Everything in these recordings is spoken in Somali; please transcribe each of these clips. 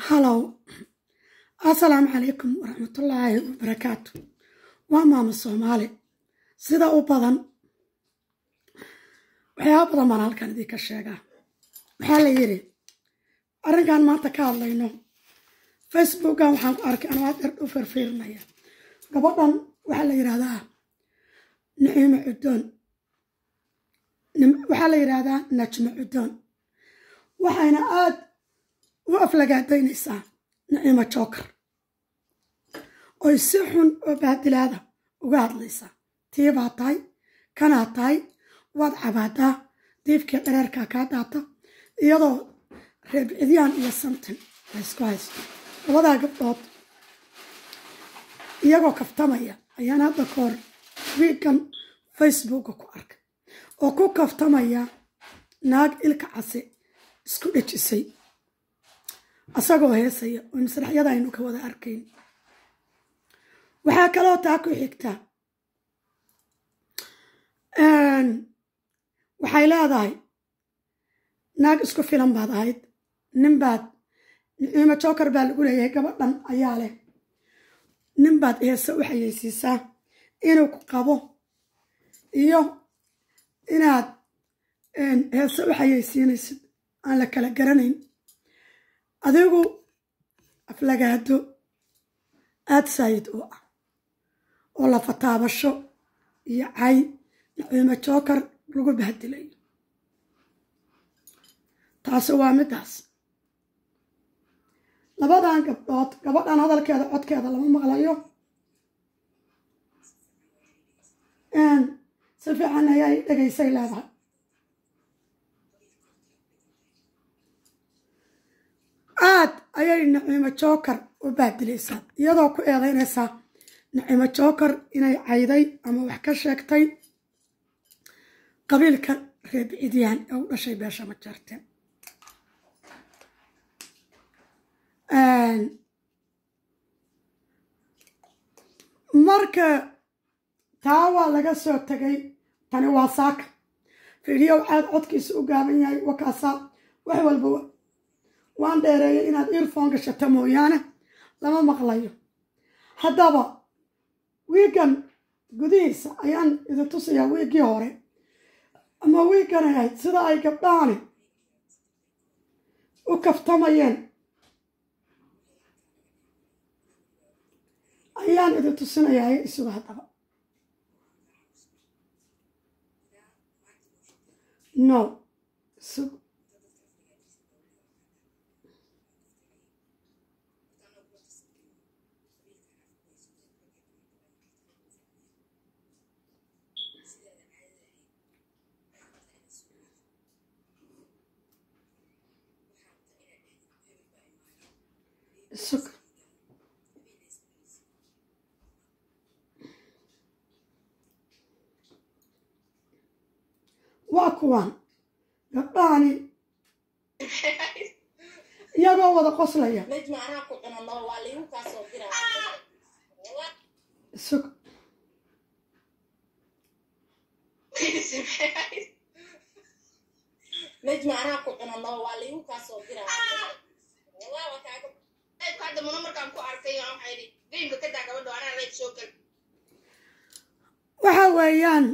halow assalaamu calaykum waraxmatullaahi wabarakaatu waa maamo soomaali sida u badan waxyaaba badan baan halkan idinka sheegaa waxaa la yidhi arrinkan maanta ka hadlayno facebookan waxaan ku arkay anoo adeer u firfiirinaya gabadhan waxaa la yidhahdaa naciimo cudoon waxaa la yidhaahdaa najmo cudoon waxayna aad u aflagaadaynaysaa naciimo jookar oy si xun oo baadilaada uga hadlaysaa tiibaa tahay kanaa tahay waad cabaadaa diifkii dhareerkaa kaa daata iyadoo reebcidyaan iyo samtin laysku haysto labadaa gabdhood iyagoo kaftamaya ayaan hadda ka hor wiigan facebooka ku arkay oo ku kaftamaya naag ilka case isku dhejisay asagoo heesaya oo masraxyada aynu ka wada arkayn waxaa kaloo taa ku xigta waxay leedahay naag isku filan baad ahayd nin baad naciimo jookar baa lagu leeyahay gabadhan ayaa leh nin baad heese u xayeysiisaa inuu ku qabo iyo inaad heese u xayeysiinaysid aan la kala garanayn adigu aflagaado aad saayid u ah oo la fataabasho iyo cay naciimo jookar lagu bahdilayo taasi waa middaas labadan gabdhood gabadhan hadalkeeda codkeeda lama maqlayo si fiican ayay dhegaysay leedahay aad ayay naciimo jookar u baadilaysaa iyadoo ku eedaynaysaa naciimo jookar inay cayday ama wax ka sheegtay qabiilka reebcidyaan ee u dhashay beesha ma jarteen marka taa waa laga soo tegay tani waa saaka fiidhiyow caad codkiisa u gaaban yahay wakaasaa wax walba waan dheereeyay inaad earfon gashato mooyaane lama maqlayo haddaba wiigan gudihiisa ayaan idin tusayaa wiiggii hore ama wiiggan ay ahayd sida ay gabdhahani u kaftamayeen ayaan idin tusinayaa isuga haddaba no isug isug waa kuwaan gabdhahani iyagoo wada qoslaya isug najma anaa ku cunano waa laygu kaa soo diraa hadda muna markaan ku arkay waxaa yidhi geymka ka daa gabadho anaa reed soo gal waxa weeyaan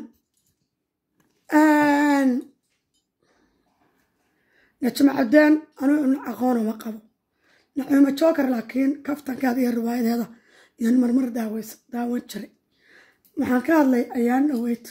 najmo cadeen anuu aqoon uma qabo naciimo jookar laakiin kaftankeeda iyo riwaayadeeda yaan marmar daaweys daawan jiray waxaan ka hadlay ayaan dhaweyd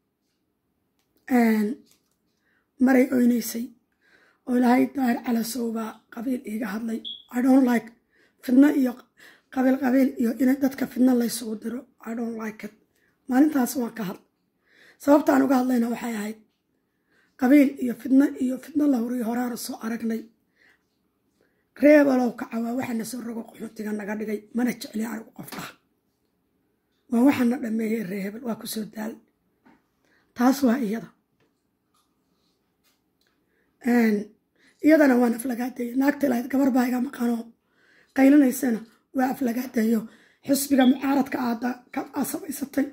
maray oynaysay oo ilaahay daahir calasow baa qabiil iiga hadlay i don't like fidno iyo qabiil qabiil iyo in dadka fidno laysugu diro i don't like it maalintaas waan ka hadlay sababtaan uga hadlayna waxay ahayd qabiil iyo fidno iyo fidno la horiyo horaana soo aragnay reebalow kacawaa waxaana soo rogo qaxoontiga naga dhigay mana jecli anigu qof dhaha waa waxaana dhameeyey reebel waa kusoo daal taas waa iyada iyadana waan aflagaadeeye naagta ilahayd gabar baa iga maqanoo qaylinaysana waa aflagaadeeyo xisbiga mucaaradka aada ka samaysatay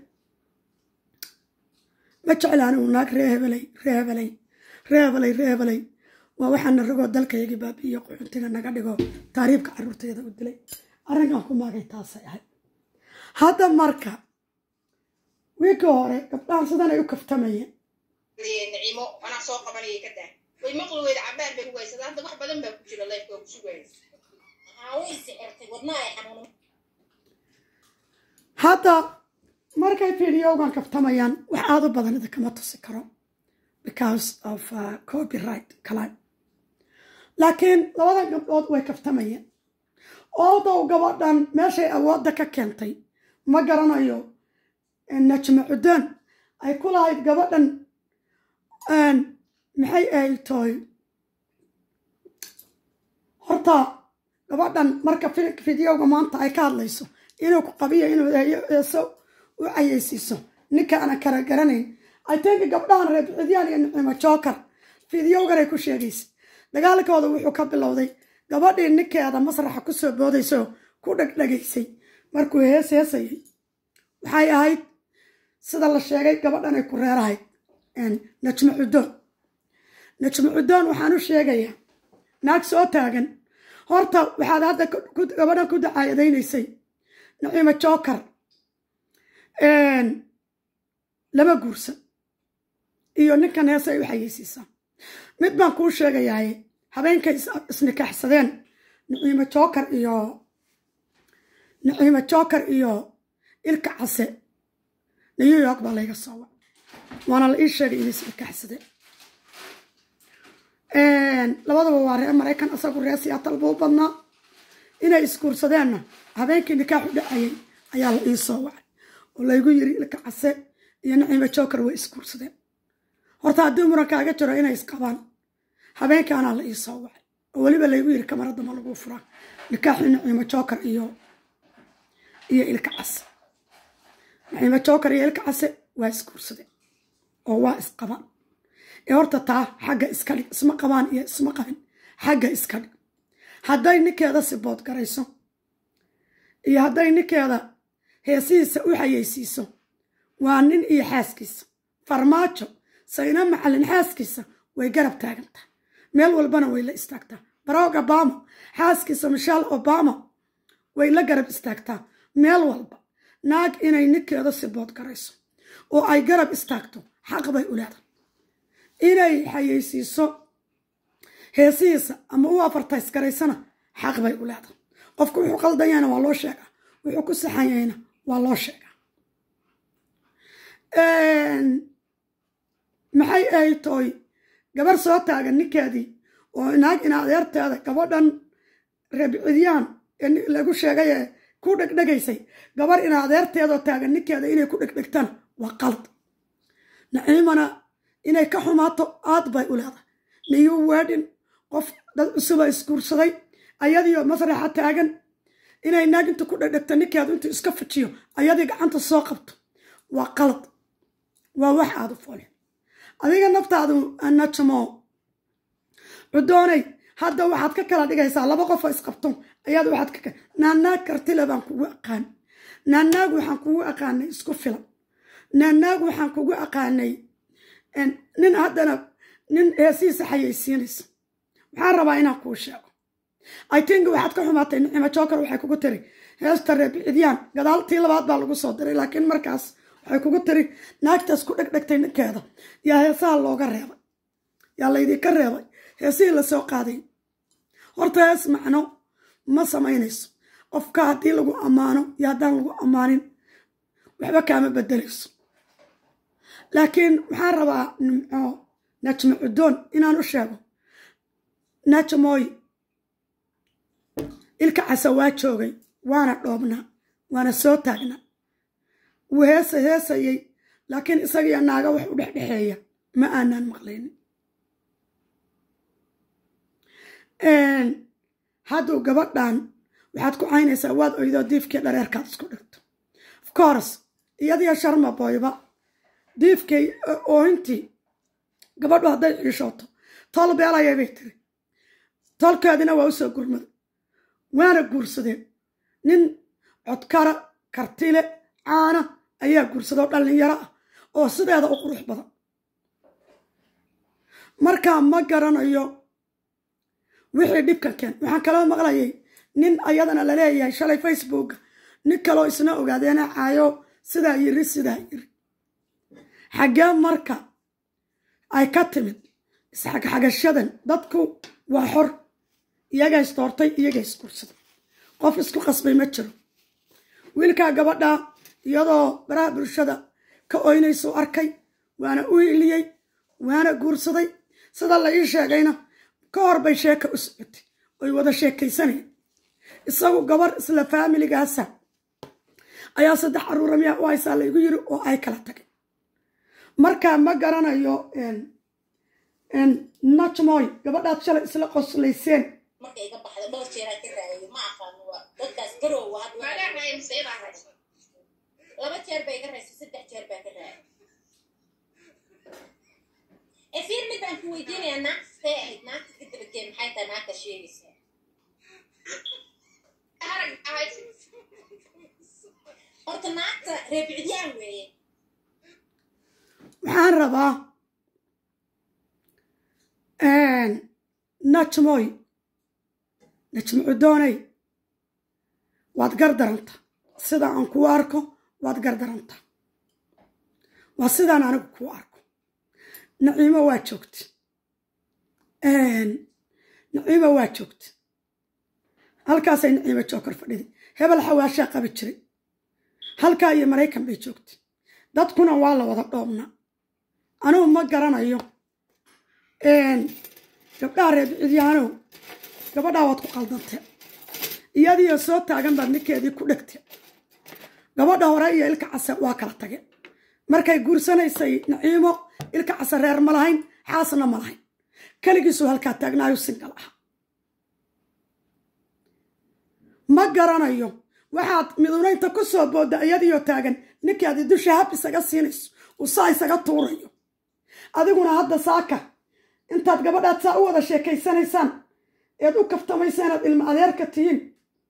ma jecla anigu naag ree hebelay ree hebelay ree hebelay ree hebelay waa waxaana ragoo dalkaygii baabi'iyo quxuntiga naga dhigo taariibka carruurtayda u dilay arrinkan ku maagay taasay ahayd hadda marka wiigii hore gabdhahan sidan ay u kaftamayeen nacimo anaa soo qabanaya ka daa way maqli weyda cabaar bay ku haysada hadda wax badan baa ku jira lifeka oo ku sugaysa way sixirtay wadnaa ay xanuun hadda markay fiidiyowgan kaftamayaan wax aada u badan idinkama tusi karo because of uh, copyright kalayn laakiin labadan gabdhood way kaftamayeen oodow gabadhan meeshay awoodda ka keentay ma garanayo najma cudaan ay ku lahayd gabadhan maxay ay tahay horta gabadhan marka fidyowga maanta ay ka hadlayso inuu ku qabiyo inuu eeso u cayeysiiso ninkaana kala garanayn ay tenka gabdhahan reer bixidyaan iyo nicimo jookar fidyowgan ay ku sheegaysa dagaalkooda wuxuu ka bilowday gabadhii ninkeeda masraxa ku soo boodaysoo ku dhegdhegaysay markuu hees heesayay waxay ahayd sida la sheegay gabadhan ay ku reerahayd najmo cudoon najmo cudoon waxaan u sheegayaa naag soo taagan horta waxaad hadda gabadhan ku dacaayadaynaysay naciimo jookar lama guursan iyo ninkan hees ay u xayeysiisaa mid baan kuu sheegayaay habeenkay isnikaxsadeen naciimo jookar iyo naciimo jookar iyo ilka case new york baa layga soo wac waana la ii sheegay inay isnikaxsadeen labadaba waa reer maraykan asagu reer siyaatal buu badnaa inay isguursadeenna habeenkii nikaaxu dhacayay ayaa la ii soo wacay oo laygu yiri ilka case iyo naciimo jookar way isguursadeen horta haddii murankaaga jiro inay isqabaan habeenkaanaa la ii soo wacay oo weliba laygu yiri kamaradda ma lagu furaa nikaaxii naciimo jookar iyo iyo ilka case naciimo jookar iyo ilka case waa isguursadeen oo waa isqabaan ee horta taa xagga iska dhig isma qabaan iyo isma qabin xagga iska dhig hadday ninkeeda sibood garayso iyo hadday ninkeeda heesihiisa u xayeysiiso waa nin iyo xaaskiisa farmaajo sayna macalin xaaskiisa way garab taagantaa meel walbana way la istaagtaa barack obama xaaskiisa michelle obama way la garab istaagtaa meel walba naag inay ninkeeda sibood garayso oo ay garab istaagto xaq bay u leedahay inay xayeysiiso heesihiisa ama u afartays garaysana xaq bay u leedahay qofku wuxuu qaldanyahna waa loo sheegaa wuxuu ku saxanyahayna waa loo sheegaa maxay ay tooy gabar soo taagan ninkeedii oo naag ina adeerteeda gabadhan reebcidyaan ee lagu sheegay ee ku dhegdhegaysay gabar ina adeerteedoo taagan ninkeeda inay ku dhegdhegtaan waa qalad naciimana inay ka xumaato aad bay u leedahay niyuu weedhin qof dad cusuba isguursaday ayadiio masraxa taagan inay naag inta ku dhegdhegto ninkeedu intuu iska fujiyo ayadii gacanta soo qabto waa qalad waa wax aada u foolin adiga naftaadu najmo cudoonay hadda waxaad ka kala dhigaysaa laba qofoo isqabto ayaad waxaad ka naanaag kartile baan kugu aqaan naanaag waxaan kugu aqaanay isku filan naanaag waxaan kugu aqaanay nin haddana nin heesihiisa xayeysiinaysa waxaan rabaa inaan kuu sheego i think waxaad ka xumaatay nicimo jookar waxay kugu tiri heesta reebicidyaan gadaaltii labaad baa lagu soo diray laakiin markaas waxay kugu tiri naagtaas ku dhegdhegtay ninkeeda yaa heesaha looga reebay yaa laydinka reebay heesihii lasoo qaaday horta hees macno ma samaynayso qofka haddii lagu ammaano iyo haddaan lagu ammaanin waxba kaama bedelayso laakiin waxaan rabaa nimco najmo cudoon inaan u sheego najmooy ilka casa waa joogay waana dhoobnaa waana soo taagnaa wuu heesa heesayay laakiin isagiyo naaga wax u dhexdhexeeya ma aanaan maqlaynin hadduu gabadhan waxaad ku caynaysaa waad oydoo diifkii dhareerkaad isku dhigto of course iyadiyo sharma boyba diifkay oohintii gabadhu hadday ciishooto tol beelayay bay tiri tolkeedina waa u soo gurmaday waana guursadeen nin codkara kartile caana ayaa guursadoo dhallinyaro ah oo sideeda u qurux badan markaa ma garanayo wixii dhibkan keen waxaan kaloo maqlayay nin ayadana laleeyahay shalay facebooka nin kaloo isna ogaadeena caayo sidaa yiri sidaa yiri xaggee marka ay ka timid isxagxagashadan dadku waa xor iyaga isdoortay iyaga iskursaday qof isku qasbay ma jiro wiilkaa gabadha iyadoo baraha bulshada ka oynaysuu arkay waana u hiliyey waana guursaday sida la ii sheegayna ka hor bay sheeka u socotay oy wada sheekaysanayeen isagu gabar isla faamiligaasa ayaa saddex caruura miyaa u haysaa laygu yiri oo ay kala tageen markaa ma garanayo najmoy gabadhaad shalay isla qoslayseen marka iga baxda dhowr jeeraan ka raayay ma aqaano waa dadkaas garoowa hadda maagaa raaya mise idaa raaysa laba jeer baa iga raysay saddex jeer baa ka raayay ee fiir mid baan ku weydiinayaa naagta see ahayd naagta ka dabageen maxay tahay naagta sheegaysaa harag ahayd horta naagta reebicidyaan weeye waxaan rabaa najmoy najmo cudoonay waad gardaranta sida aan kuu arko waad gardaranta waa sidaan anigu kuu arko naciimo waa joogta naciimo waa joogta halkaasay naciimo jookar fadhiday hebel xawaashaa qabi jiray halkaa iyo maraykan bay joogta dadkuna waa la wada dhoobna anugu ma garanayo gabdhaha reebcidyaanow gabadhaa waad ku qaldantee iyadiioo soo taagan baad ninkeedii ku dhegtee gabadha hore iyo ilka case waa kala tageen markay guursanaysay naciimo ilka case reer ma lahayn xaasna ma lahayn keligiisuu halkaa taagnaayo singal ah ma garanayo waxaad midunaynta ku soo boodda iyadiioo taagan ninkaadi dusha hab isaga siinayso uu saa isaga tuurayo adiguna hadda saaka intaad gabadhaad saa u wada sheekaysanaysaan eed u kaftamaysa inaad ilmo adeerka tihiin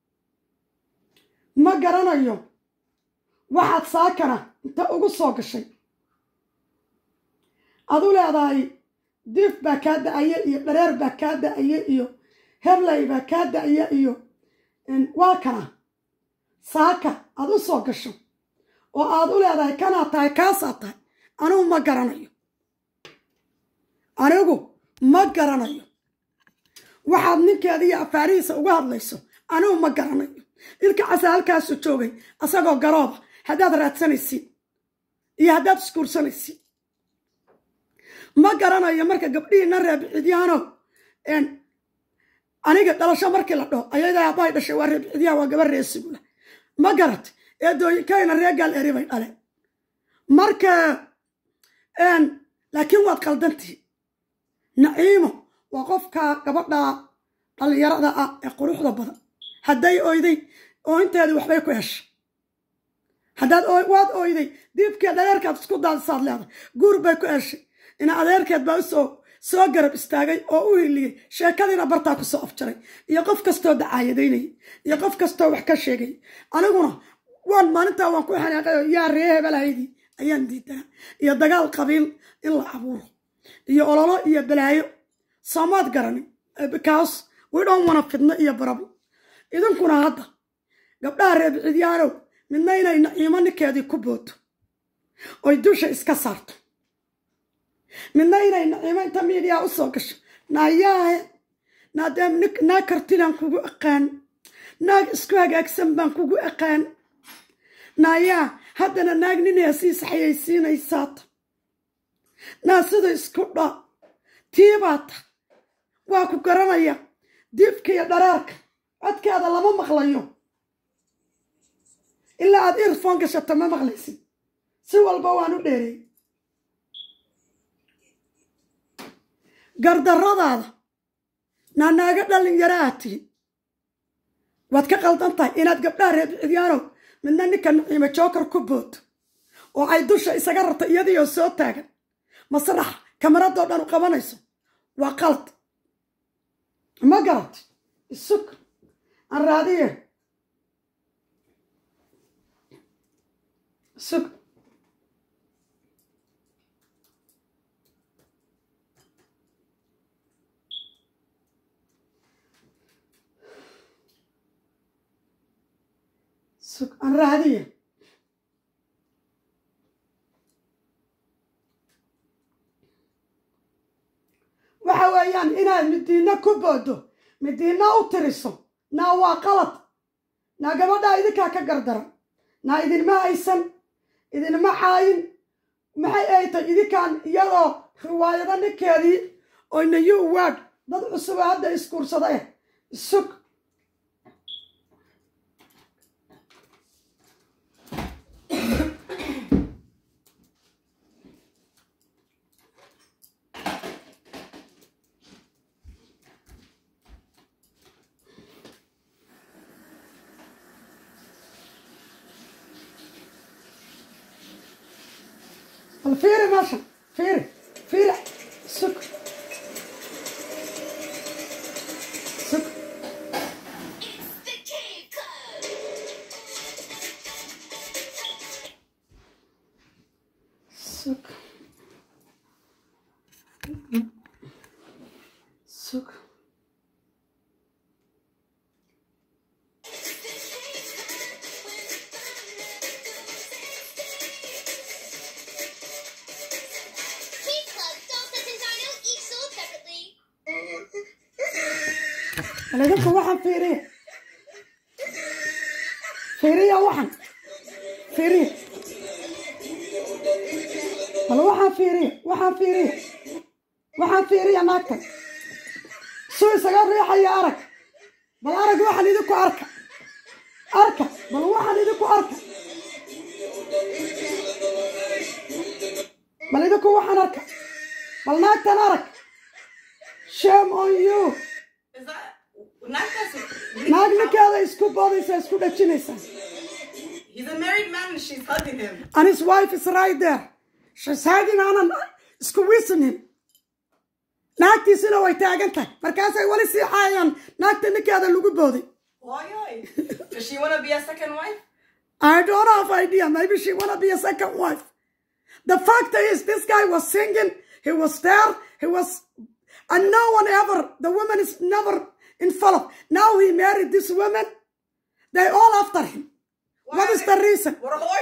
ma garanayo waxaad saakana inta ugu soo gashay adu leedahay diif baa kaa da-aya iyo dhareer baa kaa da-aya iyo heblay baa kaa da-aya iyo waa kana saaka aad u soo gasho oo aad u leedahay kanaad tahay kaasaad tahay anigu ma garanayo anigu ma garanayo waxaad ninkeeda iyo afaarihiisa uga hadlayso anigu ma garanayo ilka casa halkaasu joogay asagoo garooba haddaad raadsanaysid iyo haddaad iskuursanaysid ma garanayo marka gabdhihiina reebcidyaano aniga dhalasho markii la dhaho ayadaa aabbahay dhashay waa reebcidyaan waa gabar reesigula ma garat eedooyinkayna ree gaal eri bay dhaleen marka laakiin waad qaldantihi naciimo waa qofka gabadha dhallinyarada ah ee quruxda badan hadday oyday oointeedii waxbay ku heshay haddaad waad oyday diibkii dhareerkaad isku daadisaad leedahay guur bay ku heshay ina adeerkeed baa usoo soo garab istaagay oo u hiliyey sheekadiina bartaa ku soo afjaray iyo qof kastoo dacaayadaynayay iyo qof kastoo wax ka sheegay aniguna waan maalintaa waan ku xanaaqay oo yaa ree hebelahaydii ayaan diidanaa iyo dagaal qabiil in la abuuro iyo ololo iyo balaayo soomaad garanin because we don't wana fidno iyo barabo idinkuna hadda gabdhaha reebcidyaanow midna inay naciimo ninkeedii ku booto oy dusha iska saarto midna inay naciimo inta miidiyaa u soo gasho naayaahe naadee naag kartilaan kugu aqaan naag isku hagaagsan baan kugu aqaan naayaa haddana naag nin heesiisa xayaysiinaysaata naa sida isku dha tiibaata waa ku garanaya diibka iyo dhareerka codkeeda lama maqlayo ilaa aad irfon gashato ma maqlaysid si walba waan u dheereey gardarradaada naa naaga dhalinyaro aad tihin waad ka qaldan tahay inaad gabdhaha reebcidyaanow midna ninka naciimo jookar ku booto oo ay dusha isaga rarto iyadiioo soo taagan masrax kamaradoo dhan u qabanayso waa qalad ma garat isug aan raadiye isug sug aan raadiye waxa weeyaan inaad midiinna ku boodo midiinna u tiriso naa waa qalad naa gabadhaa idinkaa ka gardaran naa idinma haysan idinma caayin maxay ay tay idinkaan iyadoo riwaayado ninkeedii oo nayu waag dad cusuba hadda iskuursada eh sug bal fiiri meeshan fiiri fiiri sug sug sug sug Please club, Dolphins and Dino eat sold separately. bal idinku waxaan fiiriya fiiriya waxan fiiriya bal waxaan fiiriya waxaan fiiriya waxaan fiiriya naagtan suu isaga riixaya arag bal arag waxaan idinku arka arka bal waxaan idinku arka bal idinku waxaan arka bal naagtan arag shame on you Is that not that's naag ninkeeda isku boodaysa isku dhajinaysa He's a married man and she's hugging him. and his wife is right there she's hiding aanan isku wiisan him naagtiisina way taagan tahay markaasay weli sii xaayaan naagta ninkeeda lagu booday Oi, oi. Does she want to be a second wife? I don't have idea. Maybe she wanna be a second wife. The fact is, this guy was singing. He was there. He was, and no one ever. The woman is never involved. Now he married this woman. They all after him. What is the reason? War hooy.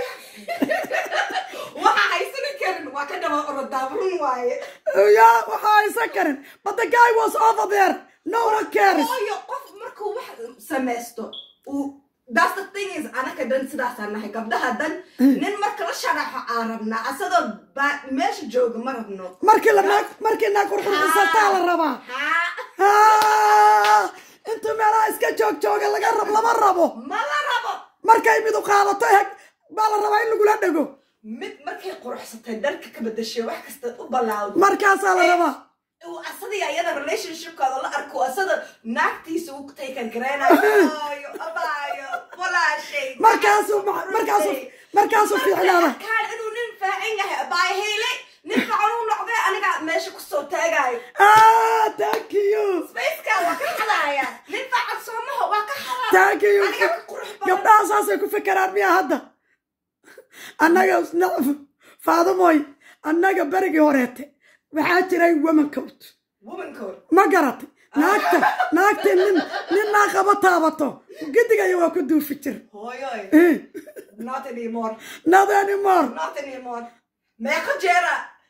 Waxa haysan karin waa ka daba orodaabrun waaye. Yeah, waxa aysan karin. But the guy was over there. No one cares. Hooyo qof markuu wax samaysto uu That's the thing is anaka dhan sidaasaan nahay gabdhaha dan nin marka la sharaxo aan rabnaa asadoo ba- meesha jooga ma rabno Markii la naag markii naag qurqurxisataa la rabaa. haa Ah, intuu meelaha iska joog jooga laga rab lama rabo. ma la rabo markay midu qaadato heg baa la rabaa in lagula dhego mid markay quruxsatay dharka ka bedeshay wax kasta u balaawdo markaasaa la rabaa uu asadii ayada relationshipkooda la arko asada naagtiisa u taykan gareynayo abaayo abaayo walaashay markaasuu ma- markaasuu markaasuu fiicnaada kaan inuu nin faacan yahay abaayo heyle nin fiican uu noqday aniga meesha kusoo taagayo ah thank you spacekaa waa ka xadaaya nin fiican soomaha waa ka xadaa thank you aniga ka qurux badan gabdhaha saasay ku fekeraan miya hadda annaga nacf faadumoy annaga berigii horeete waxaa jiray woman coat woman code ma garatay naagta naagta nin nin naa qaba taabato gidigaya waa ku duufi jir hooyoy Eh, not anymore not anymore not anymore meeqa jeera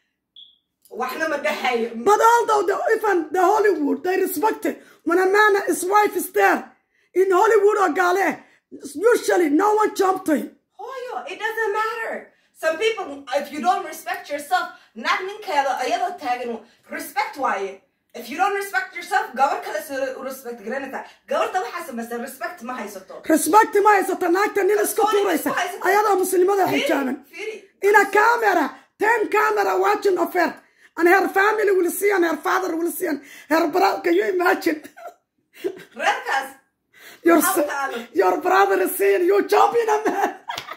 waxna ma dhexayo But although the, even the Hollywood, they respect it. When a man, his wife is there, in Hollywood or Gale, usually no one jump to him. Hoyo, it doesn't matter. Some people, if you don't respect yourself, not ninkeeda ayadoo taagan respect waaye. If you don't respect yourself, gabar kale si respect garanaysa. Gabarta waxaa samaysa respect ma haysato. Respect ma haysata naagta nin iska tuuraysa ayadoo muslimada xijaaban. Fiiri, In a camera, ten camera watching of her. And her family will see and her father will see and her brother. Can you imagine? reerkaas Your, How s- talent. your brother is seeing you jumping a man.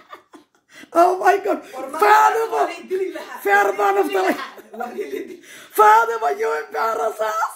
oh my God. Father, waa la dili lahaa. fair man of the Waa la dili. Father, you embarrass us.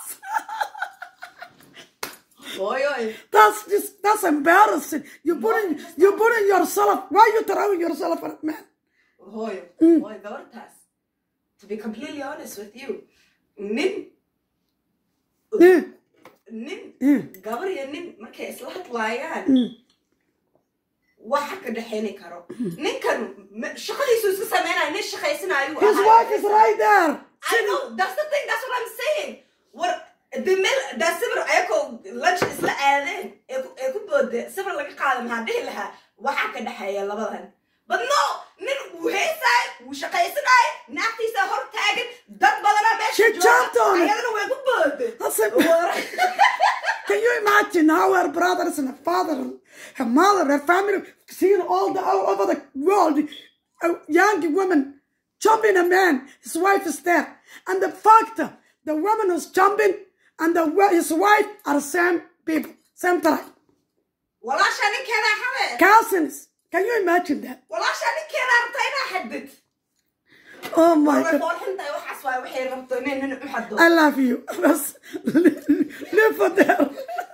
Hoyo, That's just that's embarrassing. You putting you putting yourself. Why you throwing yourself at man? hoyo, hoyo gabartaas. To be completely honest with you, nin Mm, nin mm, gabar iyo nin markay isla hadlaayaan mm. waxa ka dhexayni karo ninkan ma- shaqadiisu iska sameynaya nin shaqaysanayo his wife is right there I know. That's the thing. That's what I'm saying. What the mill that sibir ayako lunch isla aadeen ee ku- ee ku boode sibir laga qaada maxaa dhihi lahaa waxaa ka dhexeeya labadan but no nin wuu heesaay wuu shaqaysanaay naagtiisa hor taagan dad badanaa meesha She jumped on it. ayadana way ku boode That's it. Can you imagine how her brothers and her father, and her mother, her family, seeing all the all over the world, a young woman jumping a man, his wife is there, and the fact that the woman who's jumping and the wa- his wife are same people, same tribe, walaashaa ninkeeda xabe cousins. Can you imagine that? walaashaa ninkeeda rabta inaa xadid Oh my way God. foolxintahay waxaas waay waxay rabto inay nin u xado I love you. Bas, live for there.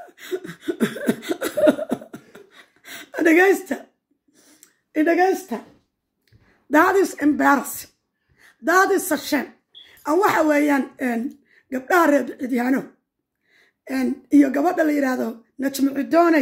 dhegaysta dhegaysta that is embarrassing that is a shame an waxa weeyaan gabdhaha reer cidyaano iyo gabadha la yidhaahdo najmi cidooney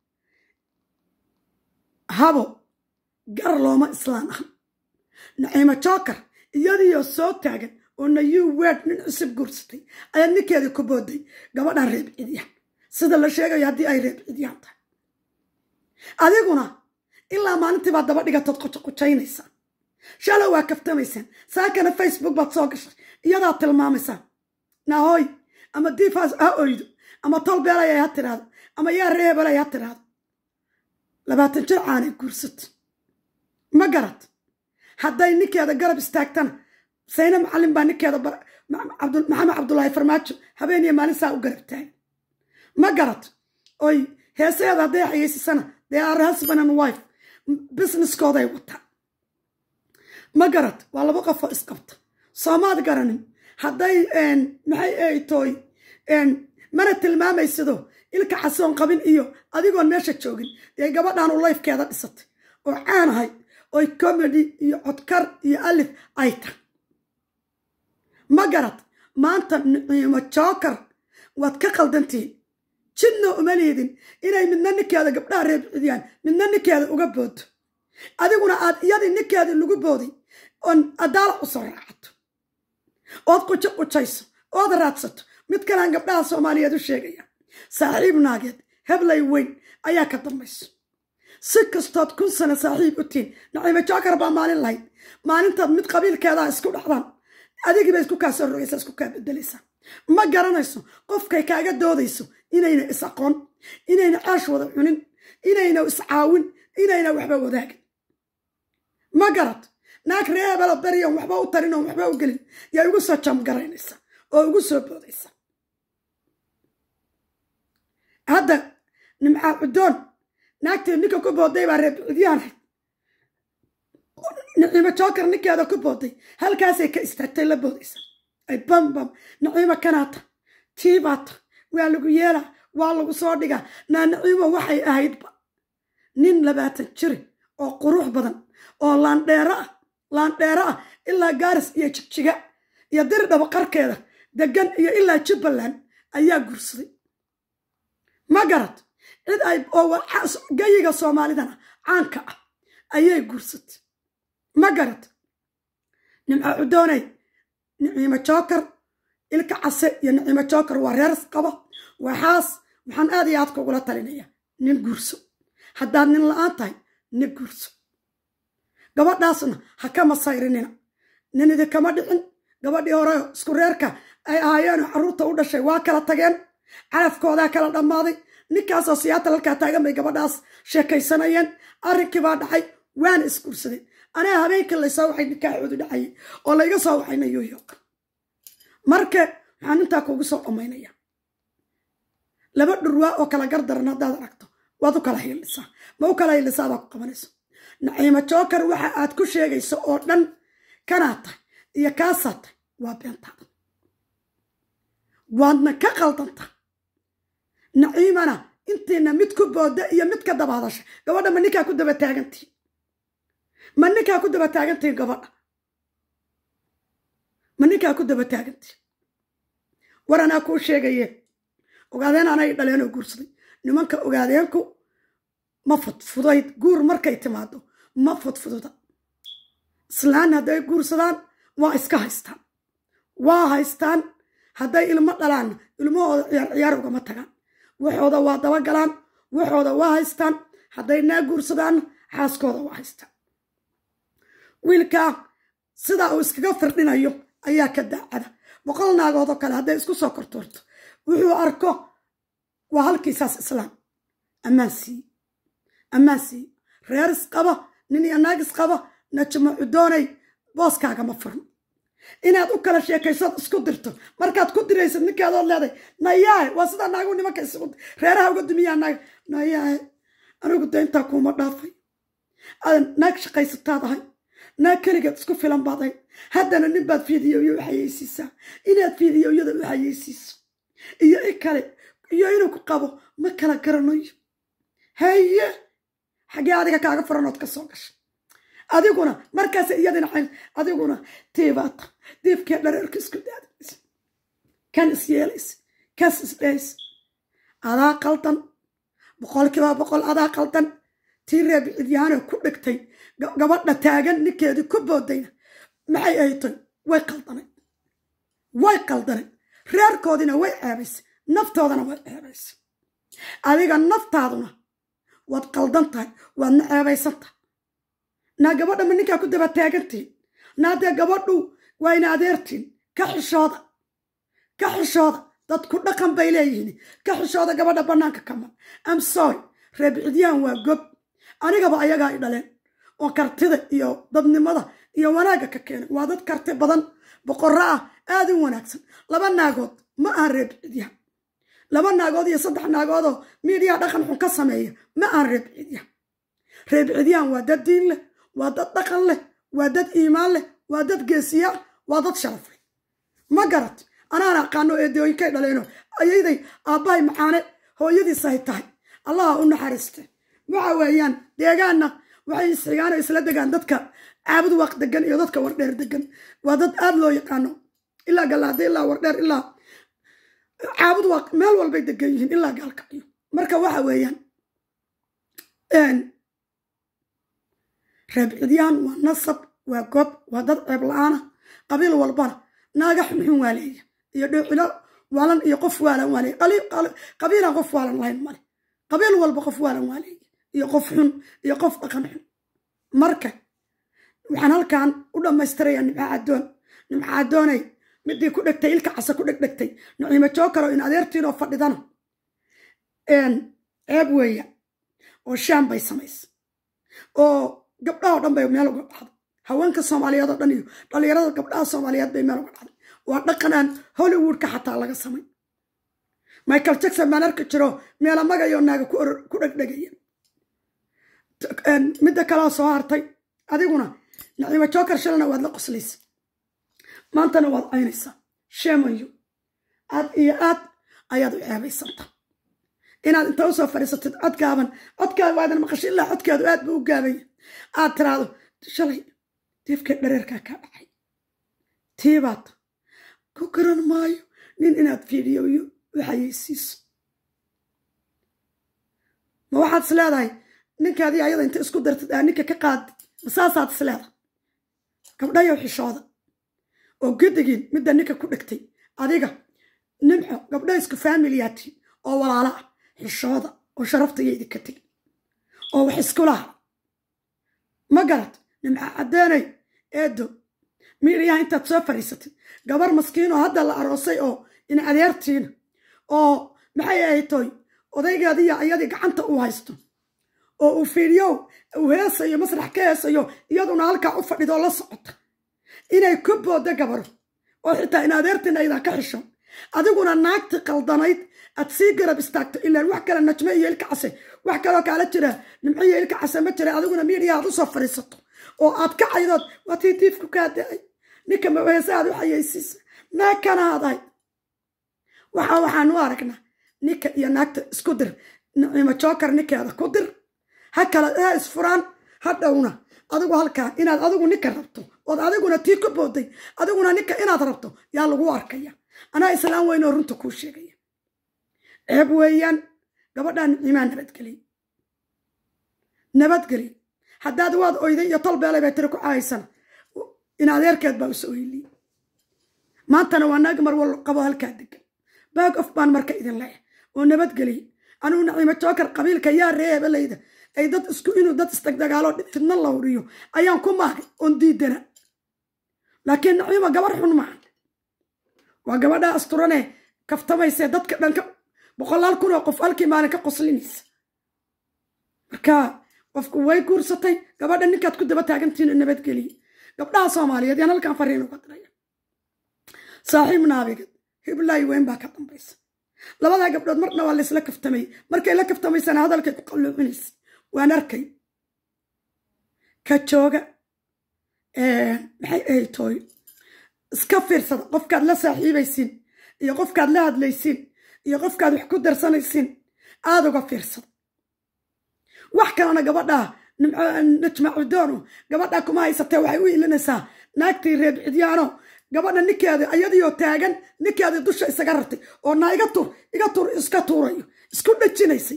habo gar looma islaan ah naciimo joker iyadiioo soo taagan oo nayuu weed nin cusub guursatay ayaa ninkeedii ku booday gabadhan reeb cidyaan sida la sheegayo haddii ay reeb cidyaan tahay adiguna ilaa maalintii baad daba dhigatood qujaynaysaa shalay waa kaftamaysaan saakana facebook baad soo gashay iyadaad tilmaamaysaan nahooy ama diifaas ha oydo ama tol beelaya ha tiraahdo ama yaa reebelay ha tiraahdo labaatan jir caanay guursato ma garad hadday ninkeeda garab istaagtana sayne macallin baa ninkeeda maxamed cabdulaahi farmaajo habeen iyo maalin saa u garab taagay ma garad oy heesaheeda hadday xayeysisana they are husband and wife businesskooday wataa ma garad waa laba qofoo isqabta soomaad garanin hadday maxay ay tooy mana tilmaamaysido ilka xasoon qabin iyo adigoon meesha joogin dee gabadhan u lifekeeda dhisatay oo caanahay oy comedy iyo codkar iyo alif ay tahay ma garad maanta niciimo jookar waad ka qaldantihiin jidna uma liidin inay midna ninkeeda gabdhaha reer cidiyaan midna ninkeeda uga boodo adiguna aad iyadii ninkeedii lagu booday oon adaala u soo raacato ood qujo qujayso ood raadsato mid kalean gabdhaha soomaaliyeed u sheegaya saaxiib naageed heblay weyn ayaa ka dambayso si kastood kun sano saaxiib u tihin naciimo jookar baa maalin lahayd maalintaad mid qabiilkeedaa isku dhacdaan adigiiba isku kaa soo rogaysaa isku kaa bedelaysaa ma garanayso qofkay kaaga doodayso inayna is aqoon inayna caash wada cunin inayna iscaawin inayna waxba wadaagin ma garad naag ree hebelo beriyon waxba u tarin oon waxba u gelin yaa igu soo jamgaraynaysa oo igu soo boodaysa hadda nimcaa cudoon naagteed ninka ku booday baa reer cidyaanayd naciimo jookar ninkeeda ku booday halkaasay ka istaagtay la boodaysa ay bambam naciimo kanaata tiibaata waa lagu yeelaa waa lagu soo dhigaa naa naciimo waxay ahaydba nin labaatan jiri oo qurux badan oo laandheero ah laandheero ah ilaa gaaris iyo jigjiga iyo diri dhabo qarkeeda degan iyo ilaa jubbaland ayaa guursaday ma garad cid ay oo gayiga soomaalidana caanka ah ayay guursatay ma garad nimco cudooney niciimo jookar ilka case iyo niciimo jookar waa reer qaba waxaas waxaan aad iyo aad kugula talinaya nin guurso haddaad nin la-aan tahay nin guurso gabadhaasna ha ka masayrinina nin idinkama dhicin gabadhii hore isku reerka ay ahaayeenoo carruurta u dhashay waa kala tageen calafkoodaa kala dhammaaday ninkaasoo siyaata halkaa taagan bay gabadhaas sheekaysanayeen arrinkii baa dhacay waana isguursadeen anaa habeenkii laysoo waxay nikaaxoodu dhacayay oo layga soo waxay new york marka waxaan intaa kugu soo dhammaynaya laba dhurwaa oo kala gardaran haddaad aragto waad u kala hiilisaa ma u kala hiilisaa adaa ku qabanayso naciimo jookar waxa aad ku sheegayso oo dhan kanaa tahay iyo kaasaa tahay waa beentaada waadna ka qaldanta naciimana intiina mid ku booda iyo mid ka daba hadasha gabadha ma ninkaa ku daba taagantihin ma ninkaa ku daba taagantihin gabadha ma ninkaa ku daba taagantihin war anaa kuu sheegaye ogaadeen anay dhaleenoo guursaday nimanka ogaadeenku ma fudfudayd guur markay timaado ma fudfududa islaan hadday guursadaan waa iska haystaan waa haystaan hadday ilmo dhalaanna ilmahooda ciyaar ciyaar ugama tagaan waxooda waa dabagalaan waxooda waa haystaan hadday naa guursadaanna xaaskooda waa haystaan wiilkaa sidaa uu iskaga firdhinayo ayaa ka daacada boqol naagoodoo kale hadday isku soo kortoorto wuxuu arko waa halkiisaas islaam ammaan siiye ammaan siiye reer isqaba nin iyo naag isqaba najmacu doonay booskaagama furno inaad u kala sheekaysood isku dirto markaad ku diraysad ninkaadood leeday nayaahe waa sidaa naagu nimanka isugu reeraha uga dumiyaa naag nayaahe anigu dayntaa kuuma dhaafay aadan naag shaqaysataad ahay naag keligeed isku filan baad ahay haddana nin baad fiidiyoyo u xayeysiisaa inaad fiidiyoyada u xayeysiiso iyo i kale iyo inuu ku qabo ma kala garanayo haye xaggee adiga kaaga furanood ka soo gashay adiguna markaas iyadina cayn adiguna tiibaata diifkee dhareerka isku daadaysa kan is yeelaysa kas is dhaysa adaa qaldan boqolkiiba boqol adaa qaldan tii reebcidyaano ku dhigtay gabadha taagan ninkeedii ku boodayna maxay aytay way qaldanay way qaldanay reerkoodina way ceebaysay naftoodana way ceebaysay adiga naftaaduna waad qaldan tahay waadna ceebaysan tahay naa gabadha ma ninkaa ku daba taagantihin naadee gabadhu waa ina adeertiin ka xishooda ka xishooda dadku dhaqan bay leeyihiin ka xishooda gabadha bannaanka kama am sorry reebcidyahan waa gob anigaba ayagaa i dhaleen oo kartida iyo dadnimada iyo wanaagga ka keenay waa dad karti badan boqorro ah aad u wanaagsan laba naagood ma aha reebcidyahan laba naagood iyo saddex naagoodoo miidiyaa dhaqan xun ka sameeya ma aan reebcidyahan reebcidyahan waa dad diin leh waa dad dhaqan leh waa dad iimaan leh waa dad geesiya waa dad sharaf leh ma garat anaan aqaano eedooyinkay dhaleeno ayayday aabbahay macaane hooyadiisahay tahay allaha u naxariiste waxa weeyaan deegaanna waxay isxigaano isla degaan dadka caabud waaq degan iyo dadka wardheer degan waa dad aad loo yaqaano ilaa galaade ilaa wardheer ilaa caabud waaq meel walbay degan yihiin ilaa gaalkacyo marka waxa weeyaan reebcidyaan waa nasab waa gob waa dad ceeb la-aana qabiil walbana naaga xunxun waa leeya iyo dhoocilo waalan iyo qof waalan waa leeya qabiilaan qof waalan lahayn male qabiil walba qof waalan waa leeya iyo qof xun iyo qof dhaqan xun marka waxaan halkan u dhammaystirayaa nimca caddoon nimca caddoonay midii ku dhegtay ilka casa ku dhegdhegtay naciimo jookaro in adeertiinoo fadhidana ceeb weeya oo shaam bay samaysa oo gabdhaha o dhan bay meel uga dhacday haweenka soomaaliyeed oo dhan iyo dhallinyarada gabdhaha soomaaliyeed bay meel uga dhacday waa dhaqanaan hollywoodka xataa laga samay michael jackson baan arki jiro meela magayo naaga ku dhegdhegaya midda kaleo soo hartay adiguna naciimo jookar shalana waad la qoslaysa maantana waad caynaysaa sheemayo aad iyo aad ayaad u ceebaysanta inaad inta usoo fadhiisatid cod gaaban codkaada waadan maqasho ilaa codkaadu aad buu u gaabaya aad tiraahdo shalay diifkee dhareerkaa kaa dhacay tiibaad ku garan maayo nin inaad fiidiyoyo u xayeysiiso ma waxaad is leedahay ninkaadii ayada inta isku dartid aa ninka ka qaadid ma saasaad is leedahay gabdhayow xishooda oo gedigiin midda ninka ku dhegtay adiga nimxo gabdha isku faamiliyaatiin oo walaala ah xishooda oo sharafta iyo idinka tegi oo wax isku laha ma garad nimca caddeenay eedo miiriyaha intaad soo fadhiisatid gabar maskiinoo hadda la aroosay oo in adeertiina oo maxay ahaytoy odaygeediya ayadii gacanta uu haysto oo uu fiidyow uu heesayo masrax ka heesayo iyaduna halkaa u fadhidoo la socota inay ku booddo gabaro oo xitaa in adeertiina aydan ka xisho adiguna naagti qaldanayd aad sii garab istaagto ilaan wax kale najme iyo ilka case wax kaloo kaala jira nimco iyo ilka case ma jira adiguna miidiya aad usoo fadhiisato oo aad ka caydood waa tii diifku kaa da-ay ninka maweese aad u xayeysiisa naag kana aadahay waxa waxaan u aragnaa ninka iyo naagta isku dir nicimo jookar ninkeeda ku dir ha kala ha isfuraan ha dhowna adigu halkaa inaad adigu ninka rabto ood adiguna tii ku booday adiguna ninka inaad rabto yaa lagu arkaya anaa islaam weyn oo runta kuu sheegaya ceeb weeyaan gabadhaa nicimaa nabadgelay nabadgeli haddaad waad oyday iyo tol beelay bay tiri ku cahaysana in adeerkeed baa uso oyliye maantana waa naag mar wal qabo halkaa degan baag of baan marka idin leeyahay oo nabadgeliya anugu naciimo jookar qabiilka yaa reebalayda ay dad isku inuu dad isdagdagaalo fidna lawriyo ayaan ku maagay oon diidana laakiin naciimo gabar xun maahan waa gabadha asturane kaftamayse dadka dhanka boqolaal kun oo qof halkii maalin ka qoslinaysa marka qofku way guursatay gabadha ninkaad ku daba taagantihiin nabadgeliya gabdhaha soomaaliyeed yaan halkan fariin uga diraya saaxiib naabigad hiblaayi weyn baa ka dambaysa labadaa gabdhood marna waa laysla kaftamay markay la kaftamaysana hadalkay ku qalluucinaysa waan arkay ka jooga maxay ahayd tooy iska fiirsada qofkaad la saaxiibaysin iyo qofkaad la hadlaysin iyo qofkaad wax ku darsanaysin aada uga fiirsada wax kalena gabadhaa najmacudoonu gabadhaa kuma haysatee waxay u ilinaysaa naagtii reer cidyaano gabadha ninkeeda ayadiioo taagan ninkeedii dusha isaga rartay oo naa iga tur iga tur iska tuurayo isku dhajinaysay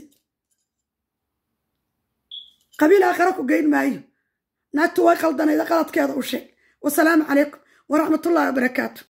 qabiil aakhara ku geyn maayo naagtu way qaldanayda qaladkeeda u sheeg wasalaamu calaykum waraxmatullahi wabarakaatu